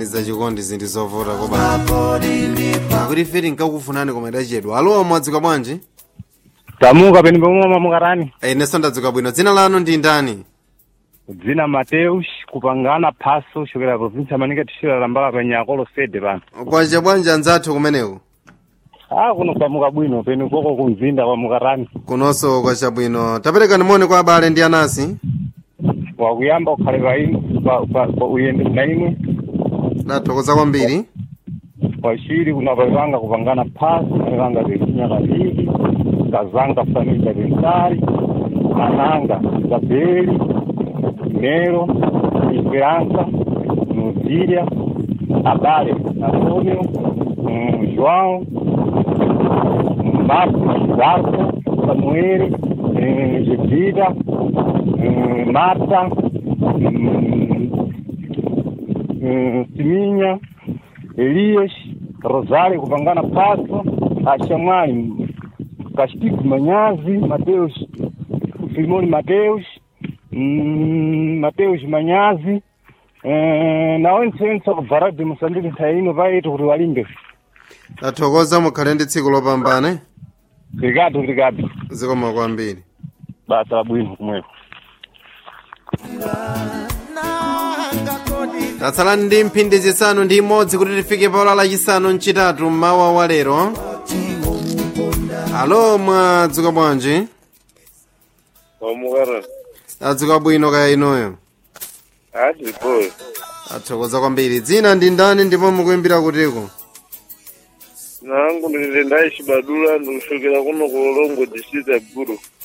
ganiza chikondi zinthu zovuta koba akuti ife tinkakufunani koma idachedwa alo mwadzuka bwanji tamuka peni pomwe mukarani inenso ndadzuka bwino dzina lanu ndi ndani dzina mateus kupangana phaso chokera provinsi amanika tishira lambala penyakolo sede pano kwacha bwanji anzathu kumeneko ah kuno kwamuka bwino peni koko kumzinda kwa mukarani kunonso kwacha bwino taperekani moni kwa abale ndi anasi wakuyamba ukhale painu pa- pa- pa uyende mnaimwe ndathokoza kwambiri wachiri kuna paipanga kupangana phasi paipanga pechinya kaviri kazanga família pensari ananga isabeli nero esperança nuzília abale antônio um, joão um, marcos zarco samuel um, gedida um, marta um, um, siminha elias rosário kupangana paso achamwali Castigo Manhazi, Mateus, Simone Mateus, hum, Mateus Manhazi, eh, na onse onse akubvara de Moçambique ntaino vaiti kuti walimbe. ndathokoza mukhale ndi tsiku lopambana Obrigado, obrigado. zikoma kwambiri Basa la bwino kumweko. tatsalani ndi mphindi zisanu ndi imodzi kuti tifike paola lachisanu mchitatu mmawa wa lero alo mwadzuka bwanji Wamukara. adzuka bwino kaya inoyo Ati boy. athokoza kwambiri dzina ndi ndani ndipo mukuimbira kutiko Nangu ndilile ndaishi badula ndikushokera kuno ku Lolongo district ya Gulu.